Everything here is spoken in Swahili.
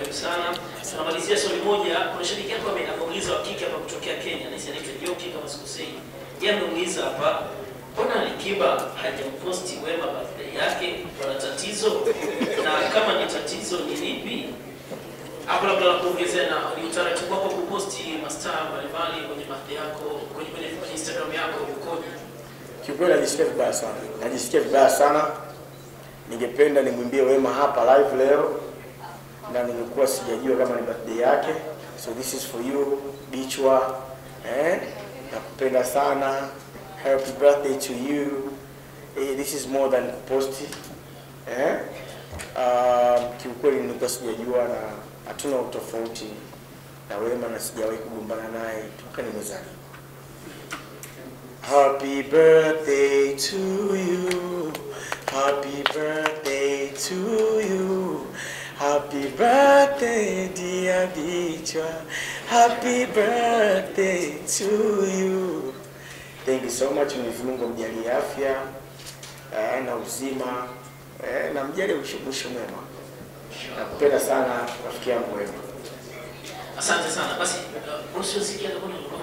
karibu sana. Tunamalizia swali moja. Kuna shabiki yako ame- ameuliza wa kike hapa kutokea Kenya, nisi anaitwa Joki kama sikosei. Yeye ameuliza hapa, mbona Alikiba hajamposti Wema birthday yake? Kuna tatizo? Na kama ni tatizo ni lipi? Hapo labda la kuongezea na ni utaratibu wako kuposti mastaa mbalimbali kwenye birthday yako kwenye kwenye kwenye Instagram yako ukoje? Kiukweli najisikia vibaya sana, najisikia vibaya sana. Ningependa nimwimbie Wema hapa live leo, na nilikuwa sijajua kama ni birthday yake, so this is for you Bichwa, eh, nakupenda sana, happy birthday to you. Eh, this is more than kuposti eh. Uh, kiukweli nilikuwa sijajua na hatuna utofauti na Wema na sijawahi kugombana naye toka nimezaliwa. Happy birthday to you. Happy birthday to you. Happy birthday, dear Bichwa. Happy birthday to you. Thank you so much. Mwenyezi Mungu amjalie afya eh, na uzima eh, na mjalie mwisho mwema. Nakupenda sana rafiki yangu Wema. Asante sana. Basi uh, usiosikia